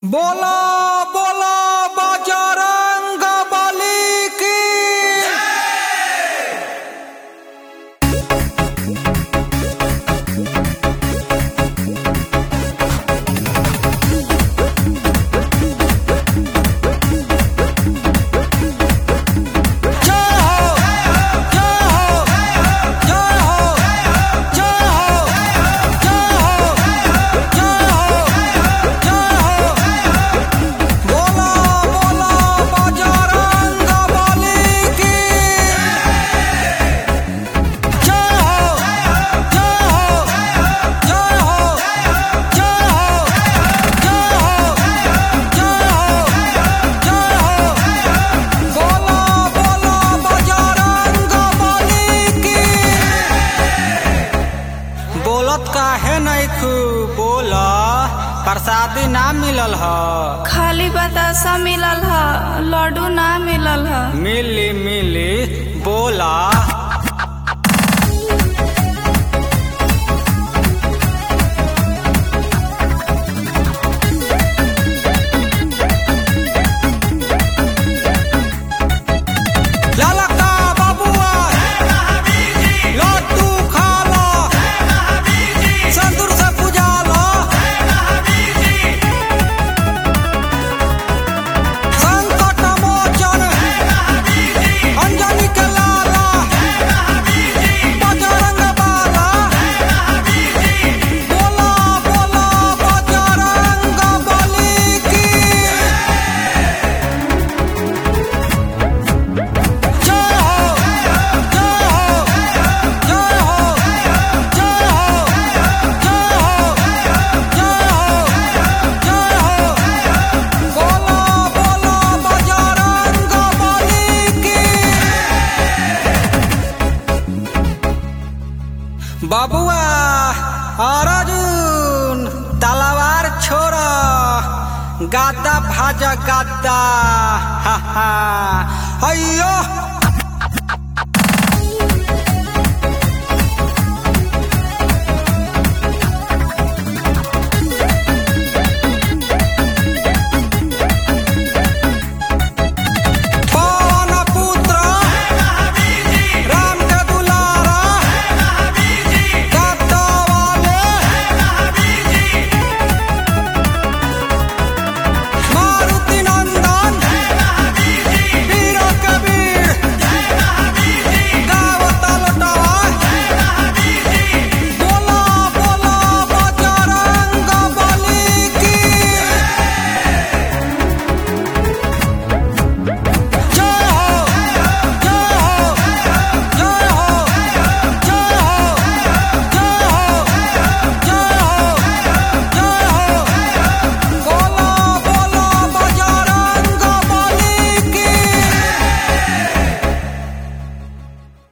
बोला बोला बजरंग बली की जय हो जय हो जय हो जय हो जय हो जय हो जय हो बोला बोला बजरंग बली की जय हो जय हो जय हो जय हो जय हो जय हो जय हो बोला बोला बजरंग बली की बोलत काहे नहीं खू बोला प्रसादी ना मिलल ह खाली बतासा मिलल ह लड्डू ना मिलल ह मिली मिली बोला ललका बबुआ लड्डू खा लो संदूर से पूजा लो संकट मोचन अंजनी के लाला बजरंग बाला बोला बोला बजरंग बली की जय हो जय हो जय हो जय हो जय हो जय हो जय हो बोला बोला बजरंग बली की बाबुआ अर्जुन तलवार छोड़ गादा भाजा गादा हा हा अयो